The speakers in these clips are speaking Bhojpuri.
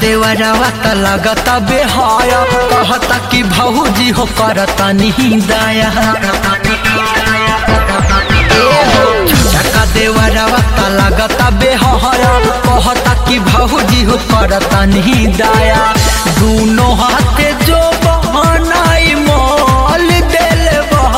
देवरवा त लगता बेहाया कहता कि भौजी हो करता नहीं दाया छोटका देवरवा त लगता बेहाया कहता कि भौजी हो करता नहीं दाया दोनों हाथे जो बहनाई मोल दिल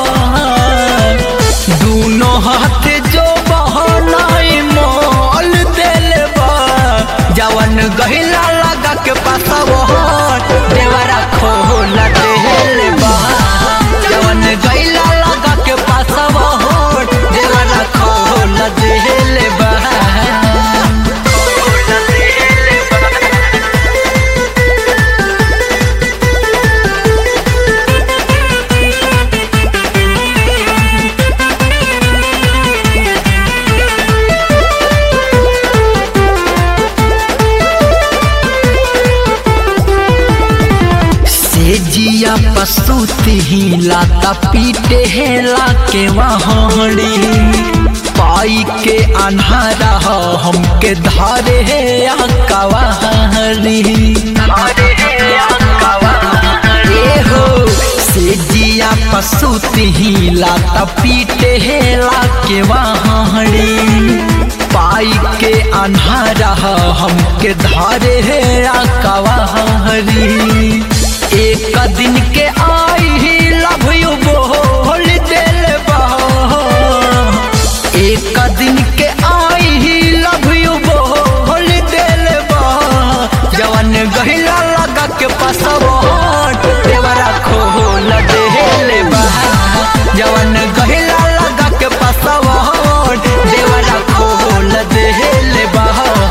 दोनों हाथे जो बहनाई मोल दिल जवन गहिला लगा के पासवा देवरा खोल देल बा जवन गहिला लगा के पासवा देवरा खोल देल बा से जिया पसुती ही लाता पीटे हेला के वहाड़ी पाई के अन्हारा हो हमके धारे है कवाहरी ए हो से जिया पसुती ही लाता पीटे हेला के वहाड़ी पाई के अन्हारा हो हमके धारे है कवाहरी एक दिन के आई ही लव यू बोल दिल एक दिन के आई ही लव यू बोल दिल जवन गहिला लगा के पसवट देवरा खोल दिल जवन गहिला लगा के पसवट देवरा खोल दिल बा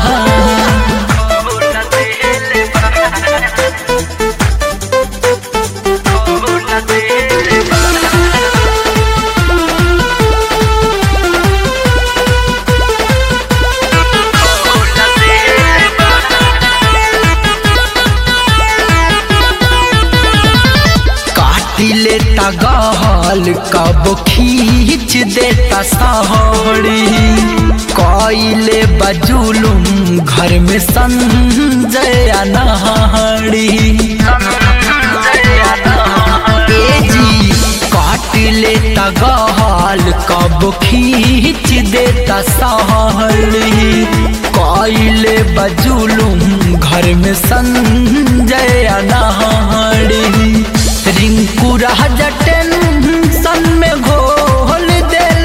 काटी लेता गहल कब खींच देता सहड़ी कइले बजुलुम घर में संजय नहड़ी ए जी काट लेता गहल कब खींच देता सहड़ी कइले बजुलुम घर में संजय नहड़ी रिंकू राजा टेंशन में घोल दिल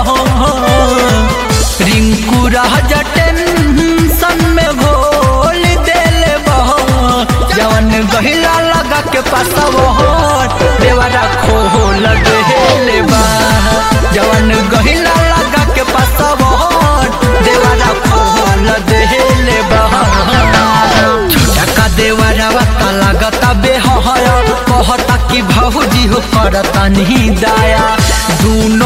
रिंकू राजा टेंशन में घोल दिल जवन गहिला लगा के पासवोट देवरा खोल दिल बा जवन गहिला लगा के पासवोट देवरा खोल दिल बा छोटका देवरवा त लगता बेहया कहता कि भौजी हो करता नहीं दाया दून